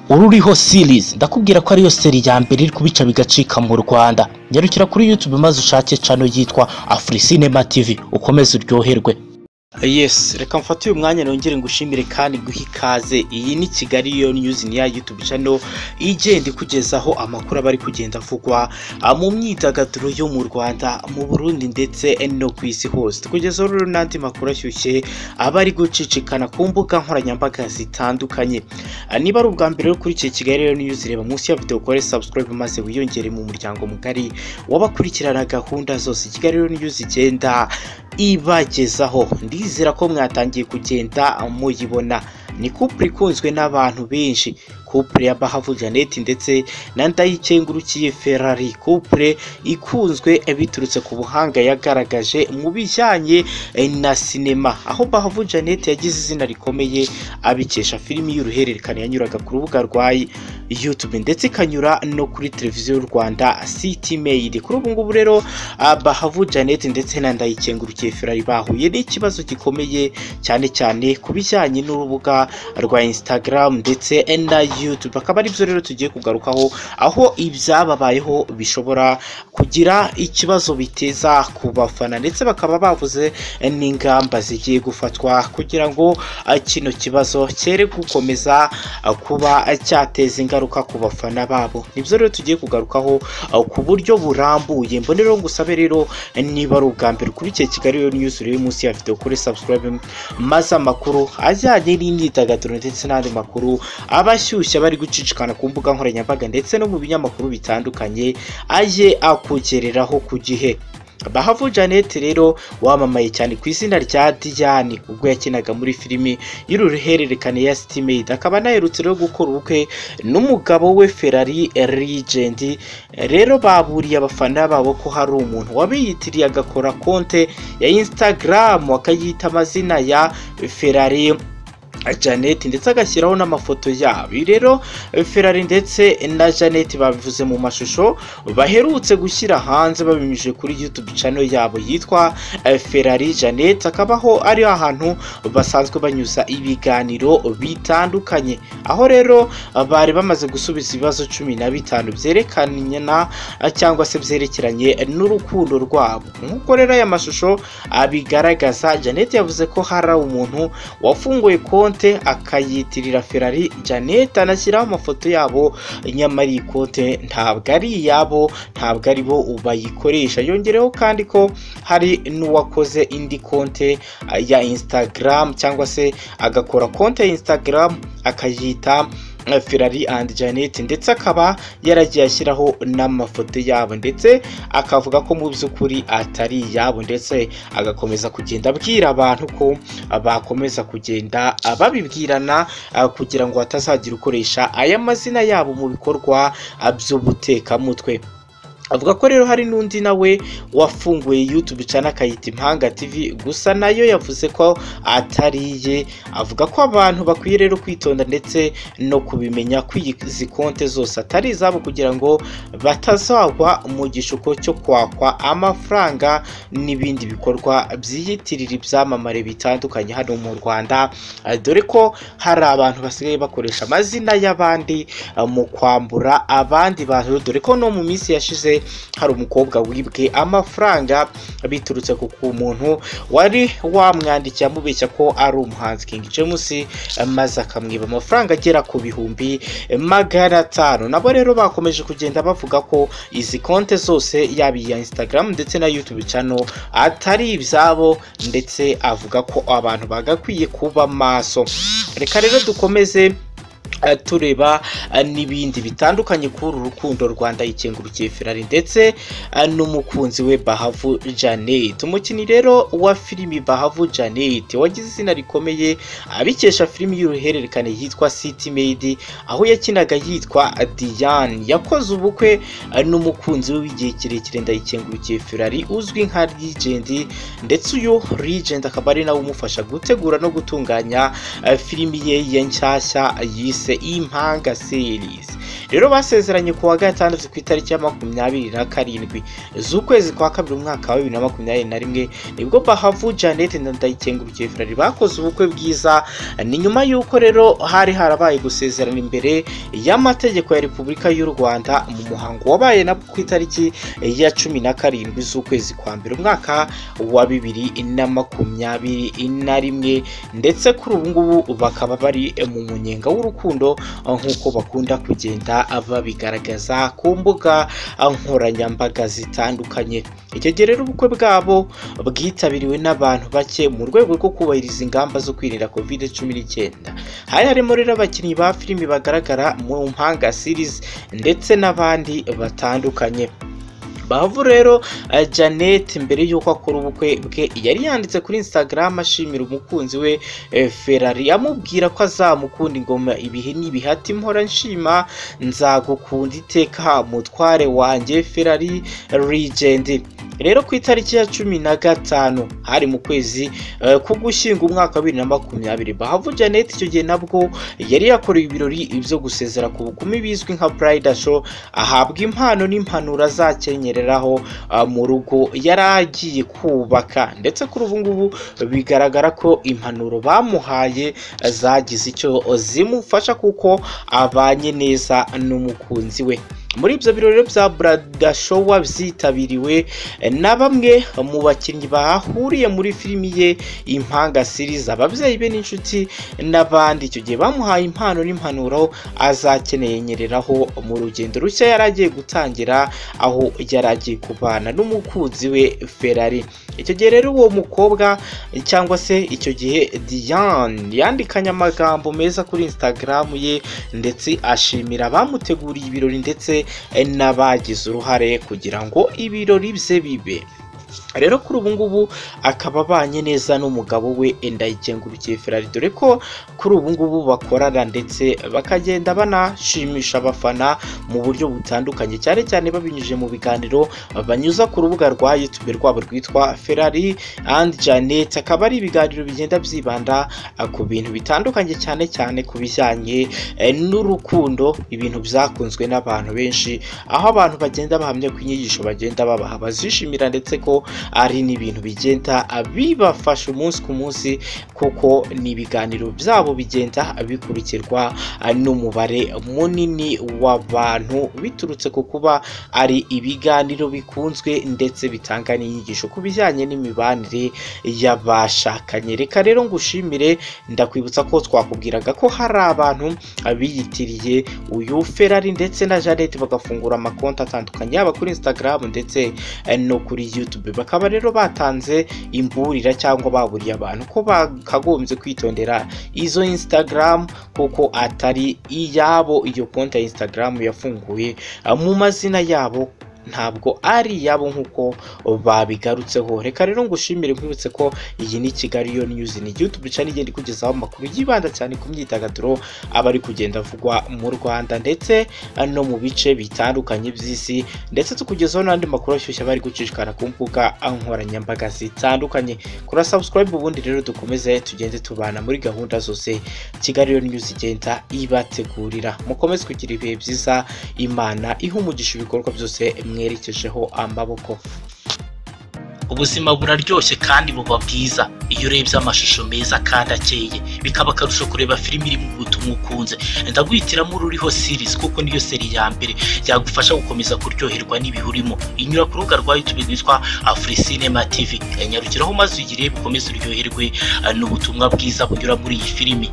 ururiho series ndakubwira ko ariyo seri ya mbere iri kubica bigacika mu rwanda nyarukira kuri youtube maze ushake cano yitwa afurisinema tv ukomeze uryoherwe yes reka mfate uyu mwanya nongere ngushimire kandi guha ikaze iyi ni kigali yo niyuzi niya yutube cano igenda ikugezaho amakuru aba ari kugenda avugwa mu myidagaduro yo mu rwanda mu burundi ndetse no ku isi hose tukugezaho rero n'andi makuru ashyushye aba ari gucicikana ku mbuga nkoranyambaga zitandukanye niba ari ubwa mbere rero kuri iki kigali yo niyuzi reba munsi ya videwo ukore subscribe maze wiyongere mu muryango mugari w'abakurikirana gahunda zose kigali yo niyuzi igenda ibagezaho ndizera ko mwatangiye kugenda muyibona ni kupure ikunzwe n'abantu benshi kupure ya bahavu janete ndetse na ndayikengurukiye ferari kupure ikunzwe biturutse ku buhanga yagaragaje mu bijyanye na sinema aho bahavu janete yagize izina rikomeye abikesha filimi y'uruhererekane yanyuraga ku rubuga rwa yutube ndetse ikanyura no kuri televiziyo y'u rwanda siti meyidi kuri ubu ngubu rero bahavu janete ndetse na ndayikengurukiye ferari bahuye n'ikibazo gikomeye cyane cyane ku bijyanye n'urubuga rwa instagram ndetse na YouTube akaba ari byo rero tugiye kugarukaho aho ibyababayeho bishobora kugira ikibazo biteza ku bafana ndetse bakaba bavuze n'ingamba zigiye gufatwa kugira ngo kino kibazo cyere gukomeza kuba cyateza ingaruka ku bafana babo nibyo rero tugiye kugarukaho ku buryo burambuye mbonero ngusabe rero niba ari ubwa mbere kuri iki kigali yo news riri munsi ya video kuri subscribe maze amakuru ajyanye n'imyidagaduro ndetse n'andi makuru abashyushye byoroshye bari gucicikana ku mbuga nkoranyambaga ndetse no mu binyamakuru bitandukanye aje akugereraho ku gihe bahavu janete rero wamamaye cyane ku izina rya Diane ubwo yakinaga muri filimi y'uruhererekane ya sitimeyidi akaba anaherutse rero gukora ubukwe n'umugabo we ferari rigendi rero baburiye abafana babo ko hari umuntu wabiyitiriye agakora konte ya insitagaramu akayita amazina ya ferari Janet ndetse agashyiraho n'amafoto yabo rero Ferrari ndetse na Janet babivuze mu mashusho baherutse gushyira hanze babinyujije kuri YouTube channel yabo yitwa Ferrari Janet akabaho ari ahantu basanzwe banyuza ibiganiro bitandukanye aho rero bari bamaze gusubiza ibibazo cumi na bitanu byerekana cyangwa se byerekeranye n'urukundo rwabo nk'uko rero aya mashusho abigaragaza Janet yavuze ko hari umuntu wafunguye konti akayitirira ferari janete anashyiraho amafoto yabo nyamara iyi kote ntabwo ari iyabo ntabwo ari bo bayikoresha yongereho kandi ko hari n'uwakoze indi konte ya insitagaramu cyangwa se agakora konte ya insitagaramu akayita ferari andi janete ndetse akaba yaragiye ashyiraho n'amafoto yabo ndetse akavuga ko mu by'ukuri atari iyabo ndetse agakomeza kugenda abwira abantu ko bakomeza kugenda babibwirana kugira ngo hatazagira ukoresha aya mazina yabo mu bikorwa by'ubutekamutwe avuga ko rero hari n'undi nawe wafunguye YouTube channel akayita impanga tv gusa nayo yavuze ko atariye avuga ko abantu bakwiye rero kwitonda ndetse no kubimenya ko izi konte zose atari izabo kugira ngo batazagwa mu gishuko cyo kwakwa amafaranga n'ibindi bikorwa byiyitirira ibyamamare bitandukanye hano mu Rwanda dore ko hari abantu basigaye bakoresha amazina y'abandi mu kwambura abandi bantu dore ko no mu minsi yashize hari umukobwa wibwe amafaranga biturutse ku muntu wari wamwandikiye amubeshya ko ari umuhanzi King James maze akamwiba amafaranga agera ku bihumbi magana atanu nabo rero bakomeje kugenda bavuga ko izi konte zose yaba iya Instagram ndetse na YouTube channel atari ibyabo ndetse avuga ko abantu bagakwiye kuba maso reka rero dukomeze tureba n'ibindi bitandukanye kuri uru rukundo rwanda yikengurukiye ferari ndetse n'umukunzi we bahavu janete umukinnyi rero wa filimi bahavu janete wagize izina rikomeye abikesha filimi y'uruhererekane yitwa siti meyidi aho yakinaga yitwa diyane yakoze ubukwe n'umukunzi we w'igihe kirekire ndayikengurukiye ferari uzwi nka rigendi ndetse uyu rigendi akaba ari nawe umufasha gutegura no gutunganya filimi ye ya nshyashya yise impanga series rero basezeranye ku wa gatandatu ku itariki ya makumyabiri na karindwi z'ukwezi kwa kabiri umwaka wa bibiri na makumyabiri na rimwe nibwo bahavu janete na ndayikengurukiye frari bakoze ubukwe bwiza ni nyuma y'uko rero hari harabaye gusezerana imbere y'amategeko ya repubulika y'u rwanda mu muhango wabaye na ku itariki ya cumi na karindwi z'ukwezi kwa mbere umwaka wa bibiri na makumyabiri na rimwe ndetse kuri ubu ngubu bakaba bari mu munyenga w'urukundo nk'uko bakunda kugenda babigaragaza ku mbuga nkoranyambaga zitandukanye icyo gihe rero ubukwe bwabo bwitabiriwe n'abantu bake mu rwego rwo kubahiriza ingamba zo kwirinda covid cumi n'icyenda hari harimo rero abakinnyi ba filimi bagaragara mu mpanga series ndetse n'abandi batandukanye bavu rero uh, Janet mbere y'uko akora ubukwe bwe yari yanditse kuri Instagram ashimira umukunzi we eh, Ferrari amubwira ko azamukunda ingoma ibihe n'ibihe ati mpora nshima nzagukunda iteka mutware wanjye Ferrari legend rero ku itariki ya cumi na gatanu hari mu kwezi eh, ko gushyinga umwaka wa bibiri na makumyabiri bahavu Janet icyo gihe nabwo yari yakoreye ibirori byo gusezera ku bukumi bizwi nka Bride Show ahabwa impano n'impanuro azakenyera kunyereraho mu rugo yari agiye kubaka ndetse kuri ubu ngubu bigaragara ko impanuro bamuhaye zagize icyo zimufasha kuko abanye neza n'umukunzi we muri ibyo birori bya buradashowa byitabiriwe na bamwe mu bakinnyi bahuriye muri filimi ye impanga siriza ababyeyi be n'inshuti n'abandi icyo gihe bamuhaye impano n'impanuro azakeneye nyereraho mu rugendo rushya yari agiye gutangira aho yari agiye kubana n'umukunzi we ferari icyo gihe rero uwo mukobwa cyangwa se icyo gihe diane yandikanye amagambo meza kuri instagram ye ndetse ashimira abamuteguriye ibirori ndetse n'abagize uruhare kugira ngo ibirori bye bibe rero kuri ubu ngubu akaba abanye neza n'umugabo we ndayikengurukiye ferari dore ko kuri ubu ngubu bakorana ndetse bakagenda banashimisha abafana mu buryo butandukanye cyane cyane babinyujije mu biganiro banyuza ku rubuga rwa yutube rwabo rwitwa ferari andi janet akaba ari ibiganiro bigenda byibanda ku bintu bitandukanye cyane cyane ku bijyanye n'urukundo ibintu byakunzwe n'abantu benshi aho abantu bagenda bahamya ku inyigisho bagenda babaha bazishimira ndetse ko ari n'ibintu bigenda bibafasha umunsi ku munsi kuko ni ibiganiro byabo bigenda bikurikirwa n'umubare munini w'abantu biturutse ku kuba ari ibiganiro bikunzwe ndetse bitanga n'inyigisho ku bijyanye n'imibanire y'abashakanye reka rero ngushimire ndakwibutsa ko twakubwiraga ko hari abantu biyitiriye uyu ferari ndetse na janete bagafungura amakonti atandukanye yaba kuri instagram ndetse no kuri youtube bakaba rero batanze imburira cyangwa baburiye abantu ko bakagombye kwitondera izo instagram kuko atari iyabo iyo konti ya instagram yafunguye mu mazina yabo ntabwo ari iyabo nk'uko babigarutseho reka rero ngushimire nkwibutse ko iyi ni kigali yo niyuzi ni igihe tubica n'igenda ikugezaho amakuru yibanda cyane ku myidagaduro aba ari kugenda avugwa mu rwanda ndetse no mu bice bitandukanye by'isi ndetse tukugezaho n'andi makuru ashyushye aba ari gucishikara ku mbuga nkoranyambaga zitandukanye kora sabusikarayibu ubundi rero dukomeze tugende tubana muri gahunda zose kigali yo niyuzi igenda ibategurira mukomeze kugira ibihe byiza imana ihumugisha ibikorwa byose mwerekejeho amaboko ubuzima buraryoshye kandi buba bwiza iyo urebye amashusho meza kandi akeye bikaba akarusho kureba filimi iri mu butumwa ukunze ndaguhitiramo ururiho series kuko niyo seri ya mbere yagufasha gukomeza kuryoherwa n'ibihurimo inyura ku rubuga rwa youtube rwitwa afurisinema tv nyarukiraho maze uyirebe ukomeze uryoherwe n'ubutumwa bwiza bunyura muri iyi filimi